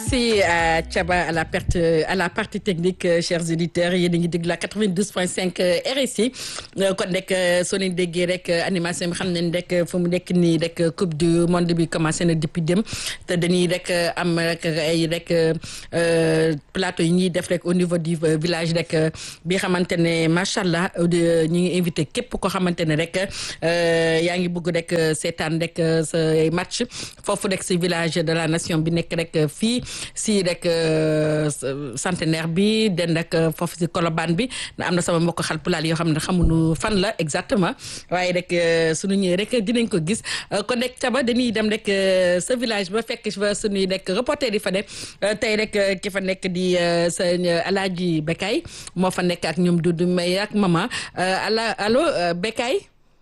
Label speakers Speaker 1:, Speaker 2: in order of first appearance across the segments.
Speaker 1: merci à Thiaba à la perte à la partie technique chers auditeurs yéen a ngi déglu la 92.5 RSI kon rek soo leen déggee rek animation bi xam nañ rek fu mu nekk nii rek coupe du monde bi commencé na depuis dem te dañuy rek am rek ay rek plateau yi ñuy def rek au niveau du village rek bi xamante ne macha allah ñu ngi invité képp koo xamante ne rek yaa ngi bëgg rek seetaan rek sa match foofu rek si village de la nation bi nekk rek fii si rek centenaire bi den rek foofu si Colobane bi na am na sama mbokk xalpulaal yoo xam ne xamuñu fan la exactement waaye rek suñu ñëwee rek dinañ ko gis kon rek caba dañuy dem rek sa village ba fekk fa suñuy rek reporter yi fa ne tey rek ki fa nekk di sa alaaji Bekay moo fa nekk ak ñoom Doudou May ak mama ala allo Bekay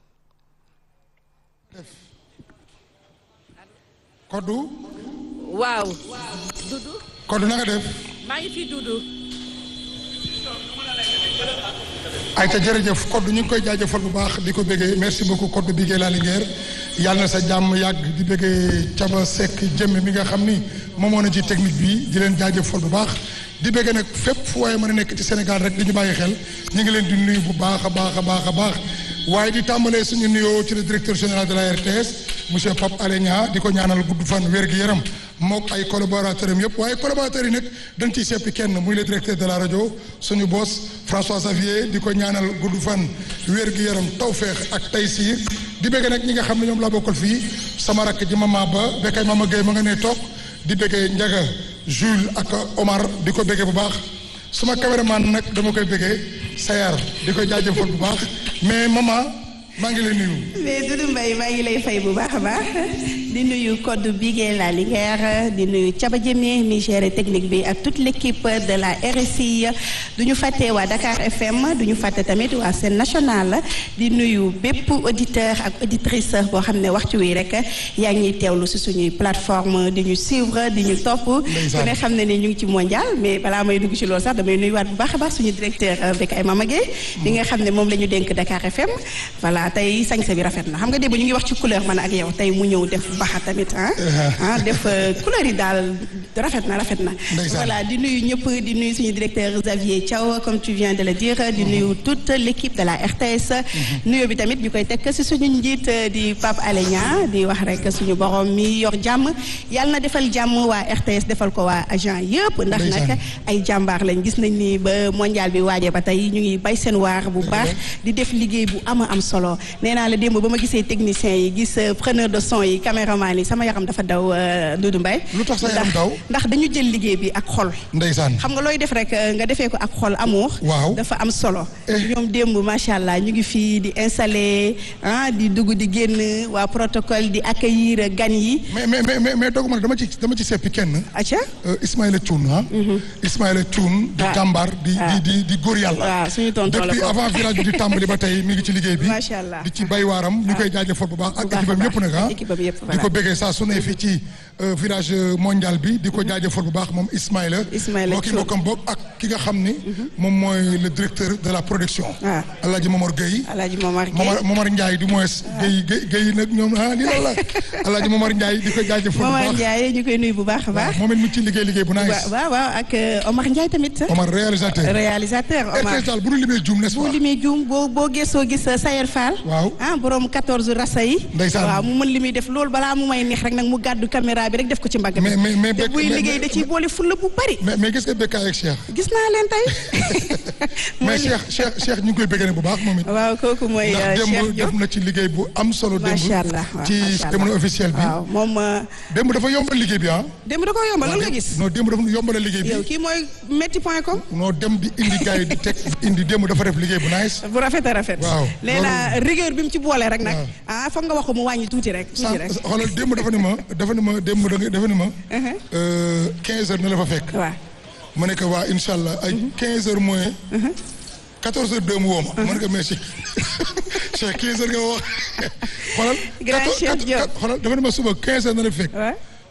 Speaker 2: Koddu.
Speaker 1: waaw. Doudou.
Speaker 2: Koddu na nga def.
Speaker 1: maa ngi fi Doudou.
Speaker 2: ayta jërëjëf Koddu ñu ngi koy jaajëfal bu baax di ko bëggee merci beaucoup Koddu Bigué la Linguère yàlla na sa jàmm yàgg di bëggee Caba Seck jëmm mi nga xam ni moomoo na ci technique bi di leen jaajëfal bu baax di bëggee nag fépp fu waaye mën a nekk ci Sénégal rek di ñu bàyyi xel ñu ngi leen di nuyu bu baax a baax a baax a baax waaye di tàmbalee suñu nuyoo ci le directeur général de la RTS monsieur Pape Alé Niang di ko ñaanal gudd fan wér gi yaram mook ay collaborateurs am yëpp waaye collaborateurs yi nag dañ ciy seppi kenn muy le directeur de la rajo suñu boss François Xavier di ko ñaanal gudd fan wér gi yaram tawféex ak taysiir di bëgg nag ñi nga xam ne ñoom laa bokkal fii sama rakk ji mama ba Bekay mama Gueye ma nga ne toog di bëggee Ndiaga Jules ak Omar di ko bëggee bu baax suma caméraman nag dama koy bëggee Sayar di ko jaajëfal bu baax mais maman maa ngi lay nuyu.
Speaker 3: mais Doudou Mbaye maa ngi lay fay bu baax a baax di nuyu Codé Bigué la Linguère di nuyu Thiaba Diémé mi géré technique bi ak toute l' équipe de la RSI du ñu fàtte waa Dakar FM du ñu fàtte tamit waa Sen National di nuyu bépp auditeur ak auditrice boo xam ne waxtu wi rek yaa ngi teewlu si suñuy plateforme di ñu suivre di ñu topp. ku ne xam ne ni ñu ngi ci mondial mais balaa may dugg ci loolu sax damay nuyuwaat bu baax a baax suñu directeur Bekay Mama Gueye bi nga xam ne moom la ñu dénk Dakar FM voilà. tey sañse bi rafet na xam nga démb ñu ngi wax ci couleur man ak yow tey mu ñëw def baxa tamit ah ah def couleur yi daal rafet na rafet na voilà di nuyu ñëpp di nuyu suñu directeur Xavier Thiaw comme tu viens de le dire di nuyu toute l' équipe de la RTS nuyu bi tamit ñu koy teg si suñu njiit di Pape Alé Niang di wax rek suñu borom mi yor jàmm yàlla na defal jàmm waa RTS defal ko waa agent yëpp ndax nag ay jàmbaar lañ gis nañ ni ba mondial bi waajee ba tey ñu ngi bay seen waar bu baax di def liggéey bu ama am solo nee naa la démb ba ma gisee techniciens yi gis preneur de son yi caméraman yi sama yaram dafa daw Doudou Mbaye
Speaker 2: lu tax sa yaram daw
Speaker 3: ndax dañu jël liggéey bi ak xol
Speaker 2: ndeysaan
Speaker 3: xam nga looy def rek nga defee ko ak xol amour
Speaker 2: waaw
Speaker 3: dafa am solo ñoom démb macha allah ñu ngi fii di installé ah di dugg di génn waa protocole di accueillir gan yi
Speaker 2: mais mais mais mais dogu ma dama ci dama ci seppi kenn
Speaker 3: acca
Speaker 2: Ismaïla Thioune ah Ismaïla Thioune di jàmbaar di di di di góor yàlla
Speaker 3: waaw suñu tonton la
Speaker 2: depuis avant village bi di tàmbali ba tey mi ngi ci liggéey bi
Speaker 3: macha allah
Speaker 2: di ci bay waaram ñu koy jaajëfal bu baax ak équipe am yëpp nag ah di ko bëggee saa su ne fii ci village mondial bi di ko jaajëfal bu baax moom Ismaïla
Speaker 3: Ismaïla
Speaker 2: moo ki mbokkam bokk ak ki nga xam ni moom mooy le directeur de la production
Speaker 3: waaw
Speaker 2: Alaaji Momar Gueye
Speaker 3: Alaaji Momar
Speaker 2: Momar Momar Ndiaye du moins Gueye Gueye Gueye nag ñoom ah lii la la Alaaji Momar Ndiaye di ko jaajëfal bu baax
Speaker 3: Momar Ndiaye ñu koy nuyu bu baax a baax
Speaker 2: moom it mu ci liggéey liggéey bu nice
Speaker 3: waaw waaw ak Omar Ndiaye tamit
Speaker 2: Omar réalisateur
Speaker 3: réalisateur Omar
Speaker 2: RTS daal bu ñu limee juum n'est-ce
Speaker 3: bu
Speaker 2: pas
Speaker 3: limee juum boo boo gëstoo gis Sayer Fall
Speaker 2: waaw
Speaker 3: ah borom 14 rasa yi
Speaker 2: Ndeysaan.
Speaker 3: waaw mu mën li muy def loolu balaa mu may neex rek nag mu gàddu caméra bi rek def ko ci mbagg bi
Speaker 2: mais mais mais
Speaker 3: te buy
Speaker 2: mais-
Speaker 3: liggéey da ciy boole fulla bu bari
Speaker 2: mais mais gis nga Bekkaay ak Cheikh
Speaker 3: gis naa leen tey
Speaker 2: mais Cheikh Cheikh Cheikh ñu ngi koy bëggee ne bu baax moom it
Speaker 3: waaw kooku mooy
Speaker 2: ndax
Speaker 3: Cheikh
Speaker 2: démb
Speaker 3: Diop
Speaker 2: def na ci liggéey bu am solo démb
Speaker 3: macha allah waaw
Speaker 2: ci
Speaker 3: macha allah.
Speaker 2: cérémonie officielle bi
Speaker 3: waaw moom euh,
Speaker 2: démb dafa yombal liggéey bi ah
Speaker 3: démb da ko yombal lan nga gis
Speaker 2: non démb dafa yombal liggéey bi
Speaker 3: yow kii mooy métti point com
Speaker 2: non dem di indi gars yi di teg indi démb dafa def liggéey bu nice
Speaker 3: bu rafet a rafet
Speaker 2: Waaw,
Speaker 3: nee na rigueur bi mu ci boole rek nag
Speaker 2: Waaw.
Speaker 3: ah foog nga wax ko mu wàññi tuuti rek tuuti
Speaker 2: sans
Speaker 3: rek
Speaker 2: xoolal démb dafa ni ma dafa ni ma démb da nga- dafa ni ma euh, 15 heures na la fa fekk
Speaker 3: waaw
Speaker 2: ma ne ko waa incha allah ay 15 heures moins 14 heures deux mu woo ma. ma ne ko mais Cheikh Cheikh 15 heures nga ma wax xoolal.
Speaker 3: Grand
Speaker 2: 14
Speaker 3: Cheikh Diop.
Speaker 2: xoolal dafa ne ma suba 15 heures na la fekk.
Speaker 3: waaw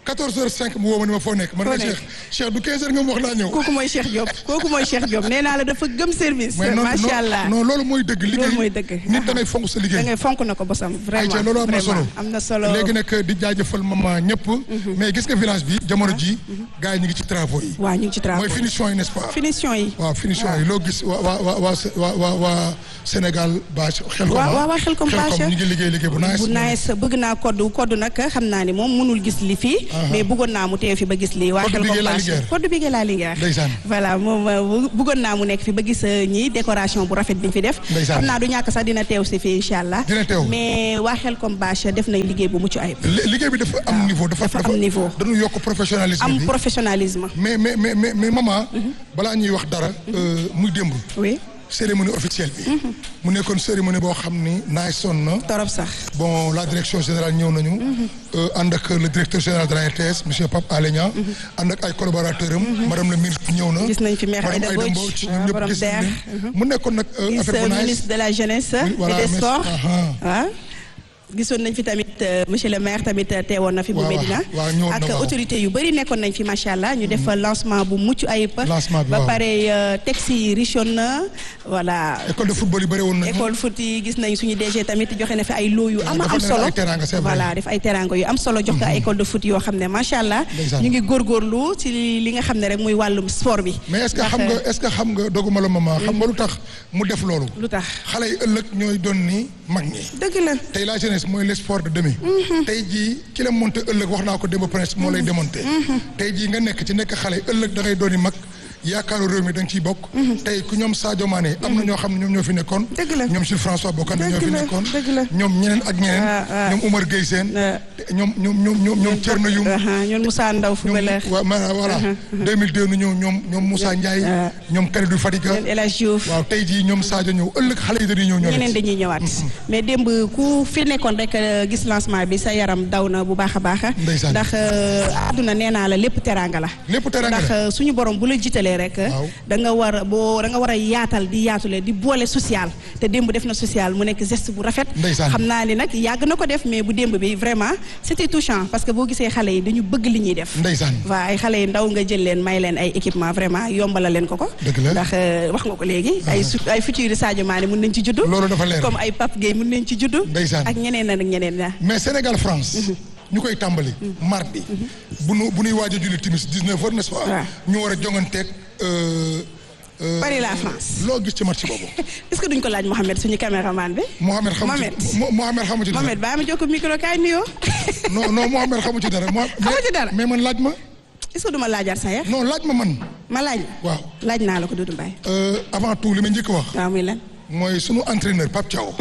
Speaker 2: 14 heures 5 mu woo ma ni ma foo nekk man
Speaker 3: Foo
Speaker 2: la
Speaker 3: nekk.
Speaker 2: Cheikh Cheikh du 15 heures nga ma wax naa ñëw
Speaker 3: kooku mooy Cheikh Diop kooku mooy Cheikh Diop nee naa la dafa gëm service.
Speaker 2: mais non
Speaker 3: macha allah
Speaker 2: non loolu mooy dëgg liggéey
Speaker 3: loolu mooy dëgg.
Speaker 2: nit da ngay fonk sa
Speaker 3: da
Speaker 2: liggéey
Speaker 3: ngay fonk na ko bosam vraiment
Speaker 2: ayca loolu am na solo
Speaker 3: vraiment am na solo.
Speaker 2: léegi nag di jaajëfal mama ñëpp mais gis nga village bi jamono ji gars yi ñu ngi ci travaux yi
Speaker 3: waaw ñu ngi ci travaux
Speaker 2: mooy finition yi n'est-ce pas
Speaker 3: finition yi.
Speaker 2: waaw finition yi loo gis waa waa waa waa waa waa waa Sénégal bâche xel ko
Speaker 3: waaw waaw waaw xel comme bâche
Speaker 2: ñu ngi liggéey liggéey bu nice
Speaker 3: bu nice bëgg naa koddu koddu nag xam naa ni moom mënul gis li fii mais bëggoon naa mu teew fi ba gis lii waa
Speaker 2: Koddu
Speaker 3: xel
Speaker 2: Bigué
Speaker 3: comme
Speaker 2: la
Speaker 3: bâche
Speaker 2: Linguère.
Speaker 3: koddu Bigué la Linguère
Speaker 2: Ndeysaan.
Speaker 3: voilà moom euh, bëggoon naa mu nekk fi ba gis euh, ñi décoration bu rafet bi ñu fi def
Speaker 2: Ndeysaan.
Speaker 3: xam naa du ñàkk sax dina teew si fii incha allah
Speaker 2: Dina teew.
Speaker 3: mais waa xel comme bâche def nañ liggéey bu mucc ayib
Speaker 2: Li- liggéey bi dafa am niveau dafa
Speaker 3: dafa am niveau.
Speaker 2: dañu yokk professionnalisme
Speaker 3: am
Speaker 2: bi
Speaker 3: professionnalisme
Speaker 2: mais mais mais mais mais maman balaa ñuy wax dara euh, muy démb
Speaker 3: oui
Speaker 2: cérémonie officielle bi mu nekkoon cérémonie boo xam ni naay sonn na
Speaker 3: torop sax
Speaker 2: bon la direction générale ñëw nañu euh, ànd ak le directeur général de la RTS monsieur Pape Alé Niang ànd ak ay collaborateurs am madame la ministre ñëw na
Speaker 3: Gis nañ fi maire
Speaker 2: madame
Speaker 3: Aïda
Speaker 2: Aïda
Speaker 3: Mbodj,
Speaker 2: Mbodj
Speaker 3: waaw,
Speaker 2: ñun ñëpp
Speaker 3: borom
Speaker 2: gis nañ
Speaker 3: DER.
Speaker 2: leen mu nekkoon nag euh,
Speaker 3: gis
Speaker 2: affaire bu nice
Speaker 3: ministre de la jeunesse
Speaker 2: Oui, voilà,
Speaker 3: et des
Speaker 2: mais-
Speaker 3: sports
Speaker 2: aha.
Speaker 3: ah gisoon nañ fi tamit euh, monsieur le maire tamit euh, teewoon na fi bu
Speaker 2: Waaw,
Speaker 3: Médina
Speaker 2: waaw, ñëwoon na,
Speaker 3: ak
Speaker 2: waaw.
Speaker 3: autorité yu bëri nekkoon nañ fi macha allah ñu def lancement bu mucc ayib
Speaker 2: Lancement bi,
Speaker 3: ba
Speaker 2: waaw.
Speaker 3: pare euh, texte yi richoon na voilà
Speaker 2: école de football yi bëri woon nañu
Speaker 3: école foot yi gis nañ suñu DG tamit joxe na fi ay loo yu am
Speaker 2: dafa
Speaker 3: am
Speaker 2: ne
Speaker 3: solo
Speaker 2: ay teranga, c'est vrai.
Speaker 3: voilà def ay teranga yu am solo jox ko ay école de foot yoo xam ne macha allah
Speaker 2: Ndeysaan.
Speaker 3: ñu ngi góorgóorlu ci li nga xam ne rek muy wàllum sport bi
Speaker 2: mais est-ce que
Speaker 3: Ndax,
Speaker 2: xam nga est-ce que xam nga doguma la maman xam nga lu tax mu def loolu
Speaker 3: lu tax
Speaker 2: xale yi ëllëg ñooy doon ni mag ñi
Speaker 3: dëgg la
Speaker 2: tey la jeunesse mooy le sport de demain tey jii ki la monté ëllëg wax naa ko démb prince moo lay démonté tey jii nga nekk ci nekk xale ëllëg da ngay dooni mag yaakaaru réew mi da nga ciy bokk tey ku ñoom Sadio Mané am na ñoo xam ne ñoom ñoo fi nekkoon
Speaker 3: Dëgg la.
Speaker 2: ñoom Jules François Bocandé ñoo
Speaker 3: Dëgg
Speaker 2: fi
Speaker 3: la,
Speaker 2: nekkoon
Speaker 3: dëgg la.
Speaker 2: ñoom ñeneen ak ñeneen
Speaker 3: Ah, ah.
Speaker 2: ñoom Oumar Gueye Sène
Speaker 3: Ah.
Speaker 2: ñoom ñoom ñoom ñoom ñoom Thierno Youm
Speaker 3: Aha, ñun Moussa Ndaw
Speaker 2: ñoom
Speaker 3: footballeur
Speaker 2: waaw ma- voilà 2002 nu ñëw ñoom ñoom Moussa Ndiaye
Speaker 3: Ah.
Speaker 2: ñoom Kalidou Fadiga
Speaker 3: ñun El Hadj Diouf
Speaker 2: waaw tey jii ñoom Sadio ñëw ëllëg xale yi dañuy ñëw ñoo
Speaker 3: ñeneen dañuy ñëwaat mais démb ku fi nekkoon rek euh, gis lancement bi sa yaram daw na bu baax a baax
Speaker 2: Ndeysaan.
Speaker 3: ndax euh, àdduna nee naa la lépp teraanga la
Speaker 2: lépp teranga
Speaker 3: ndax
Speaker 2: la
Speaker 3: euh, suñu borom bu la jiitalee rek
Speaker 2: Waaw.
Speaker 3: da nga war a boo da nga war a yaatal di yaatule di boole social te démb def na social mu nekk geste bu rafet
Speaker 2: Ndeysaan.
Speaker 3: xam naa ni nag yàgg na ko def mais bu démb bi vraiment c'était touchant parce que boo gisee xale yi dañu bëgg li ñuy def
Speaker 2: ndeysaan
Speaker 3: waaw ay xale yu ndaw nga jël leen may leen ay équipement vraiment yombala leen ko ko
Speaker 2: Dëgg la.
Speaker 3: ndax euh, wax nga ko léegi ay su ay futurs Sadio Mané mën nañ ci juddu
Speaker 2: loolu dafa leer
Speaker 3: comme ay Pape Gueye mën nañ ci juddu
Speaker 2: Ndeysaan.
Speaker 3: ak ñeneen ak ñeneen na
Speaker 2: mais Sénégal France ñu koy tàmbali mardi bu nu bu nuy waaj a julli timis 19 heures n'est-ce pas
Speaker 3: Waaw.
Speaker 2: ñu war a jonganteeg euh, euh,
Speaker 3: Paris la France
Speaker 2: loo gis ci match boobu
Speaker 3: est-ce que duñ ko laaj Mohamed suñu caméraman bi
Speaker 2: Mohamed xamu
Speaker 3: Mohamed.
Speaker 2: ci Mo- Mohamed xamu ci dara
Speaker 3: Mohamed baa ma jokko micro kaay nuyoo
Speaker 2: non non Mohamed xamu ci dara Mo-
Speaker 3: Xamu ci dara.
Speaker 2: mais man laaj ma
Speaker 3: est-ce que duma laajaat sa yax
Speaker 2: non laaj ma man
Speaker 3: ma laaj
Speaker 2: waaw
Speaker 3: laaj naa la ko Doudou Mbaye
Speaker 2: Euh, avant tout li ma njëkk wax
Speaker 3: waaw muy lan
Speaker 2: mooy sunu entraîneur Pape Thiaw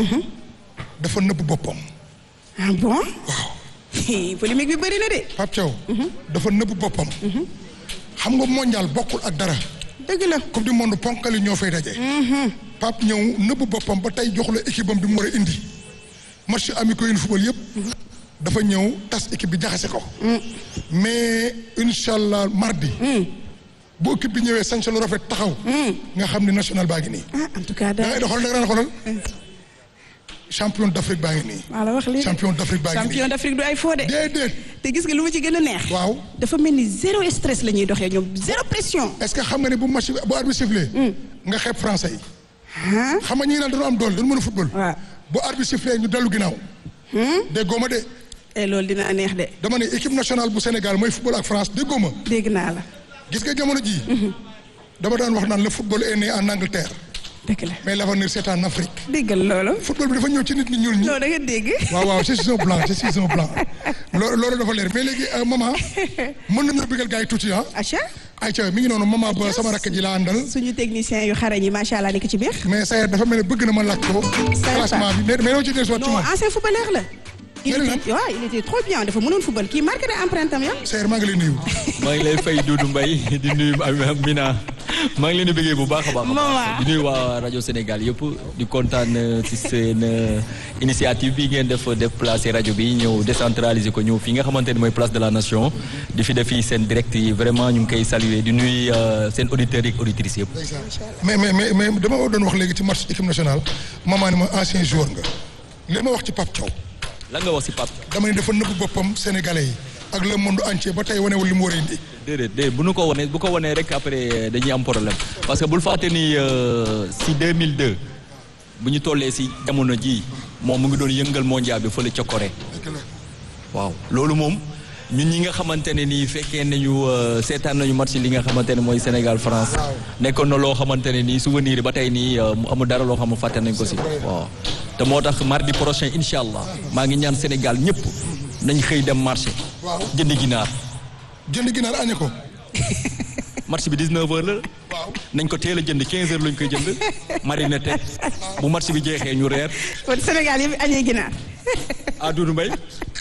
Speaker 2: dafa nëbb boppam
Speaker 3: ah bon
Speaker 2: waaw
Speaker 3: polémique bi bëri na de
Speaker 2: Pape Thiaw dafa nëbb boppam xam nga mondial bokkul ak dara
Speaker 3: dëgg la
Speaker 2: coupe du monde ponkali ñoo fay daje. Pape ñëw nëbb boppam ba tey jox la équipe am bi mu war a indi match amicaux yi football yëpp. dafa ñëw tas équipe bi jaxase ko. mais incha allah mardi. bu équipe bi ñëwee sañ lu rafet taxaw. nga xam ne national baa ngi nii.
Speaker 3: ah en tout cas
Speaker 2: da ngay
Speaker 3: da
Speaker 2: doxal da nga daan xoolal champion d'Afrique baa ngi nii.
Speaker 3: maa la wax lii
Speaker 2: champion d'Afrique baa ngi nii
Speaker 3: champion d'Afrique du ay faux de
Speaker 2: déedéet
Speaker 3: te gis nga lu ma ci gën a neex
Speaker 2: waaw.
Speaker 3: dafa mel ni zéro stress la ñuy doxee ñoom zéro pression
Speaker 2: est-ce que xam nga ne bu match bu arbitre sifflé. nga xeeb français yi.
Speaker 3: ah
Speaker 2: xam nga ñi naan dañoo am doole dañu mën a football.
Speaker 3: waaw
Speaker 2: bu arbitre sifflé ñu dellu ginnaaw. déggoo ma de
Speaker 3: et loolu dina neex de
Speaker 2: dama ne équipe nationale bu Sénégal mooy football ak France déggoo ma
Speaker 3: dégg naa la
Speaker 2: gis nga jamono jii. dama daan wax naan le football est né en Angleterre
Speaker 3: dëgg la
Speaker 2: mais l'avenir c'est en Afrique.
Speaker 3: déggal loolu
Speaker 2: football bi dafa ñëw ci nit ñi ñuul ñi.
Speaker 3: non da nga dégg
Speaker 2: waaw waaw je suis un blanc je suis un blanc loolu loolu dafa leer mais léegi euh, maman mën nañu bëggal gars yi tuuti ah.
Speaker 3: acha
Speaker 2: ayca mi ngi noonu maman ba sama rakk ji la àndal.
Speaker 3: suñu technicien yu xarañ yi macha allah nekk ci biir
Speaker 2: mais Sayer dafa mel ne bëgg na ma laaj ko. classement bi mais mais doo ci des waat ci
Speaker 3: non
Speaker 2: moom.
Speaker 3: ancien footballeur la il
Speaker 2: Mel na.
Speaker 3: était waaw il était trop bien dafa mënoon football kii marqué na empreinte am yow
Speaker 2: Sayer maa ngi lay nuyu.
Speaker 4: maa ngi lay fay Doudou Mbaye di nuyu Mina maa ngi leen di bëggee bu baax a baax. a baax.
Speaker 3: Maman.
Speaker 4: di nuyu waa rajo Sénégal yëpp di kontaan euh, ci seen euh, initiative bi ngeen def déplacer rajo bi ñëw décentraliser ko ñëw fii nga xamante ne mooy place de la nation di fi def fii seen direct yi vraiment ñu ngi koy saluer di nuyu euh, seen auditeurs yi ak auditrices yëpp.
Speaker 2: mais mais mais mais dama doon wax léegi ci match équipe nationale maman ni ma ancien joueur nga li ma wax ci Pape Thiaw
Speaker 4: lan nga wax ci Pape.
Speaker 2: dama ne dafa nëbb boppam sénégalais yi ak le monde entier ba tey wanewul li mu war a indi.
Speaker 4: déedéet déedéet bu nu ko wanee bu ko wanee rek après dañuy am problème parce que bul fàtte ni euh, si 2002 bu ñu tollee si jamono ji moom mu ngi doon yëngal mondial bi fële ca Corée waaw loolu moom ñun ñi nga xamante ne nii fekkee nañu euh, seetaan nañu match li nga xamante ne mooy Sénégal France nekkoon na loo xamante ne nii souvenir yi ba tey nii euh, mu amul dara loo xam ne fàtte nañ ko si waaw te moo tax mardi prochain incha allah maa ngi ñaan Sénégal ñëpp nañ xëy dem marché
Speaker 2: Waaw.
Speaker 4: jënd ginaar
Speaker 2: jënd ginaar añe ko.
Speaker 4: match bi 19h la
Speaker 2: waaw
Speaker 4: nañ ko teel a jënd 15h lañ koy jënd marine teg bu match bi jeexee ñu reer
Speaker 3: kon Sénégal yëpp añee ginaar
Speaker 4: à Doudou Mbaye